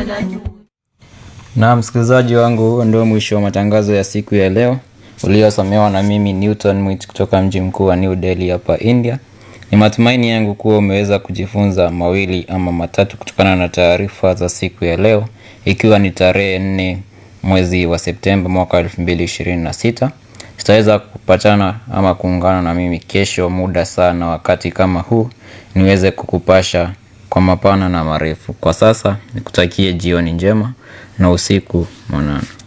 Na msikilizaji wangu, huo ndio mwisho wa matangazo ya siku ya leo uliosomewa na mimi Newton Mwit kutoka mji mkuu wa New Delhi hapa India. Ni matumaini yangu kuwa umeweza kujifunza mawili ama matatu kutokana na taarifa za siku ya leo, ikiwa ni tarehe nne mwezi wa Septemba mwaka 2026. Tutaweza kupatana ama kuungana na mimi kesho muda saa na wakati kama huu niweze kukupasha kwa mapana na marefu. Kwa sasa nikutakie jioni njema na usiku mwanana.